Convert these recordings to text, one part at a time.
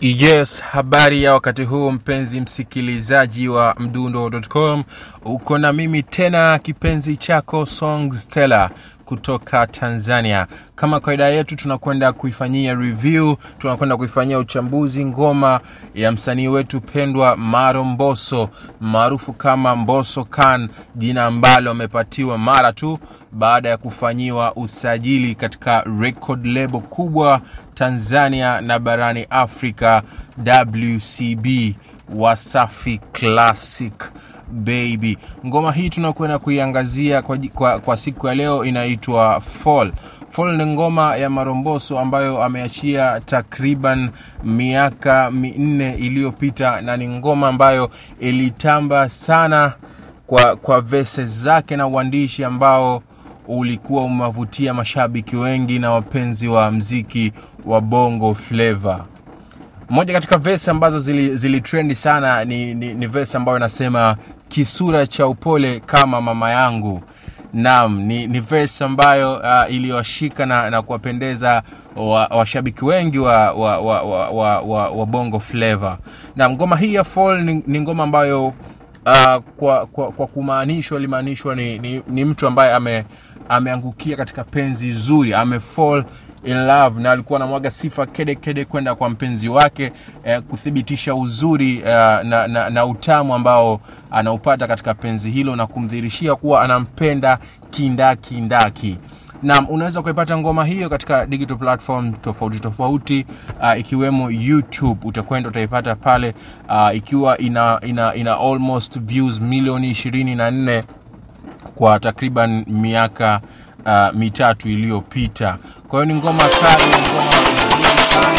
Yes, habari ya wakati huu mpenzi msikilizaji wa mdundo.com, uko na mimi tena kipenzi chako Songs Stella kutoka Tanzania. Kama kawaida yetu, tunakwenda kuifanyia review, tunakwenda kuifanyia uchambuzi ngoma ya msanii wetu pendwa Maro Mbosso maarufu kama Mbosso Khan, jina ambalo amepatiwa mara tu baada ya kufanyiwa usajili katika record label kubwa Tanzania na barani Afrika, WCB Wasafi Classic baby. Ngoma hii tunakwenda kuiangazia kwa, kwa, kwa siku ya leo inaitwa Fall. Fall ni ngoma ya Maromboso ambayo ameachia takriban miaka minne iliyopita na ni ngoma ambayo ilitamba sana kwa, kwa verses zake na uandishi ambao ulikuwa umewavutia mashabiki wengi na wapenzi wa mziki wa bongo flava moja katika vesi ambazo zilitrendi zili sana ni, ni, ni vesi ambayo inasema kisura cha upole kama mama yangu naam ni, ni vesi ambayo uh, iliwashika na, na kuwapendeza washabiki wa wengi wa, wa, wa, wa, wa, wa, wa bongo flava na ngoma hii ya fall ni, ni ngoma ambayo uh, kwa, kwa, kwa kumaanishwa limaanishwa ni, ni, ni mtu ambaye ame ameangukia katika penzi zuri ame fall in love na alikuwa anamwaga sifa kede kede kwenda kwa mpenzi wake eh, kuthibitisha uzuri uh, na, na, na utamu ambao anaupata katika penzi hilo na kumdhirishia kuwa anampenda kindakindaki nam unaweza kuipata ngoma hiyo katika digital platform tofauti tofauti uh, ikiwemo youtube utakwenda utaipata pale uh, ikiwa ina, ina, ina almost views milioni ishirini na nne kwa takriban miaka uh, mitatu iliyopita kwa hiyo ni ngoma kali ngoma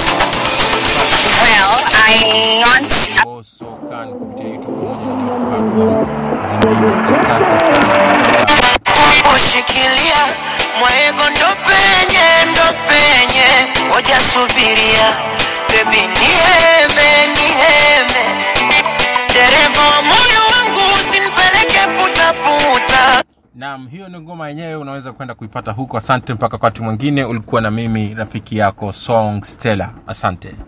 sokan kupitia youtube pamoja na platform zingine asante sana kushikilia mwaego ndo penye ndo penye moja subiria bebi niheme niheme dereva wa moyo wangu usinipeleke putaputa Naam, hiyo ni ngoma yenyewe, unaweza kwenda kuipata huko. Asante, mpaka wakati mwingine. Ulikuwa na mimi rafiki yako Song Stella, asante.